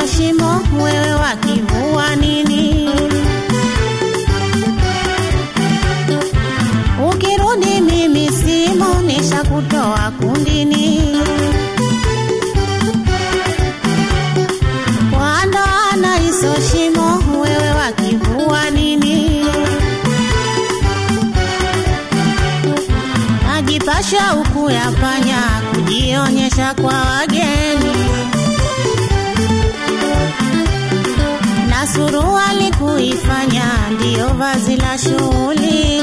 shimo, wewe wakivua nini? Ukirudi mimi simo, nishakutoa kundini. Kwa ndoana hizo shimo, wewe wakivua nini? Najipasha huku ya panya, kujionyesha kwa wageni na suruali kuifanya ndiyo vazi la shughuli.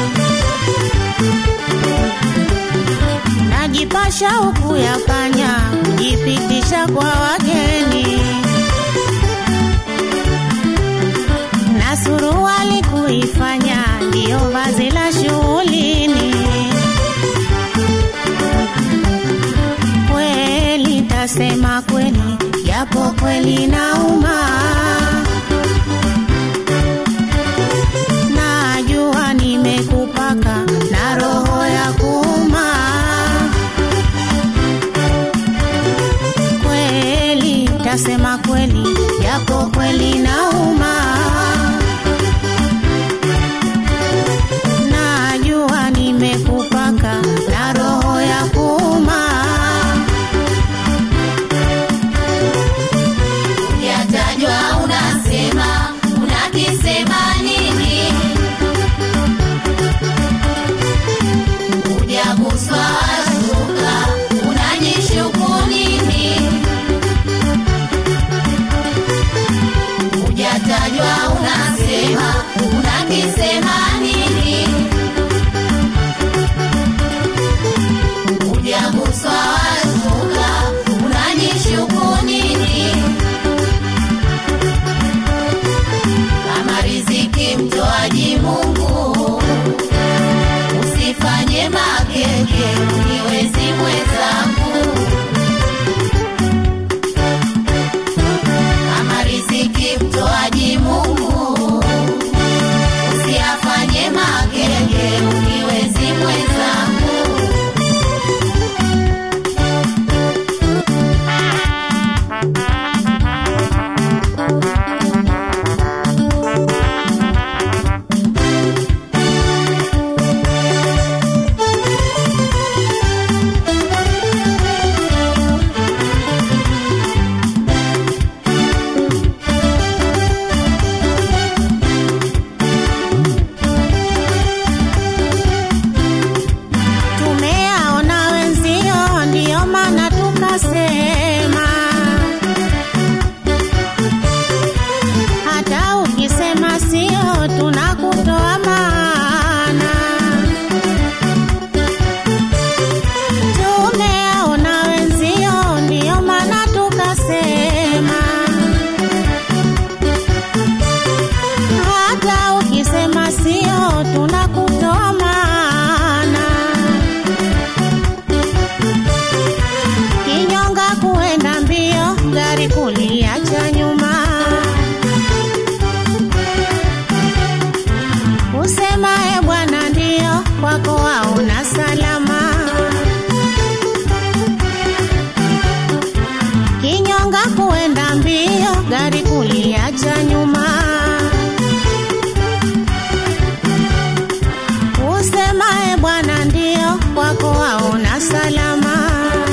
Najipasha huku ya panya, kujipitisha kwa wageni na suruali kuifanya ndiyo vazi la shughulini. Kweli tasema kweli, japo kweli nauma. Najua nimekupaka na roho ya kuuma. Kweli tasema kweli, japo kweli nauma. Najua nimekupaka na roho ya kuuma. Yatajwa unasema unakisema nini? Hujaguswa washuka unajishuku nini? Hujatajwa unasema unakisema nini? Hujaguswa washuka unajishuku nini? kama riziki mtoaji Mungu, usifanye makeke uniwezi mwenzangu. Kama riziki mtoaji Mungu, usiyafanye makeke uniwezi mwenzangu. Tumeaona wenzio, ndiyo maana tukasema, hata ukisema sio, tunakutoa maana. Tumeaona wenzio, ndiyo maana tukasema, hata ukisema sio, tunakutoa maana. Kinyonga kuenda mbio, gari kuliacha nyuma. Usema e bwana, ndio kwako hauna salama. Kinyonga kuenda mbio, gari kuliacha nyuma. Usema e bwana, ndio kwako hauna salama.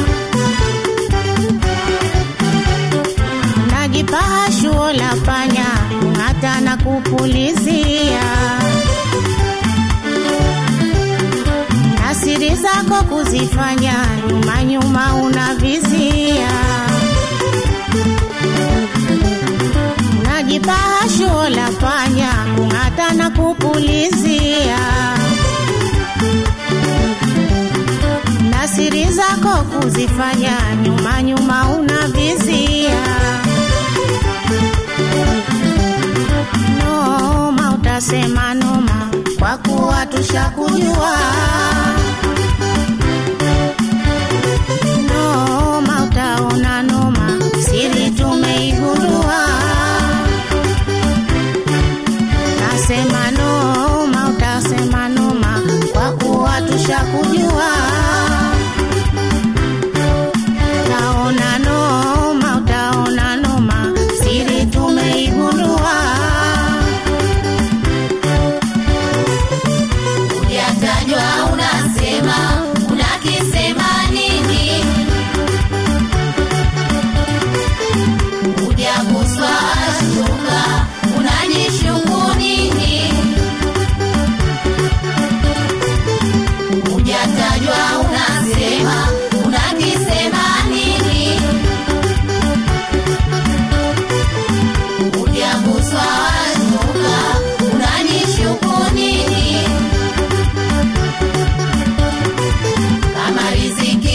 Najipaha shuo la panya, hata na kupulizia na siri zako kuzifanya, nyuma nyuma unavizia. Najipaha shuo la panya, hata na kupulizia na siri zako kuzifanya, nyuma nyuma unavizia. Noma utasema noma, kwa kuwa tushakujua. Noma utaona noma, siri tumeigundua. Nasema noma utasema noma, kwa kuwa tushakujua. Utaona noma, utaona noma, riziki